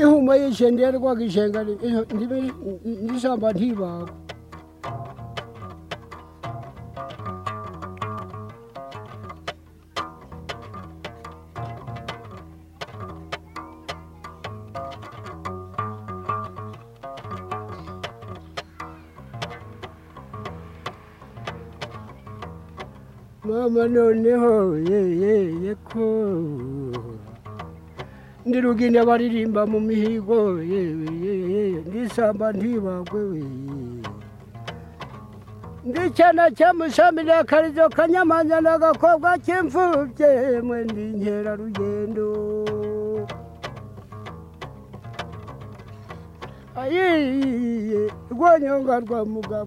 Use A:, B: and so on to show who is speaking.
A: ihuma yishenga yarikwaga ishenga iyo ndibe n'ishyamba ntibagwe mama noneho yeyeye ko ndi rugine baririmba mu mihigo yewe yewe ndisamba ntibagwe we ndicyana cyamushami na karizo kanyamanza n'agakobwa k'imfubye mwe ndi nkerarugendo ayiye rwanyonga rwa mugabo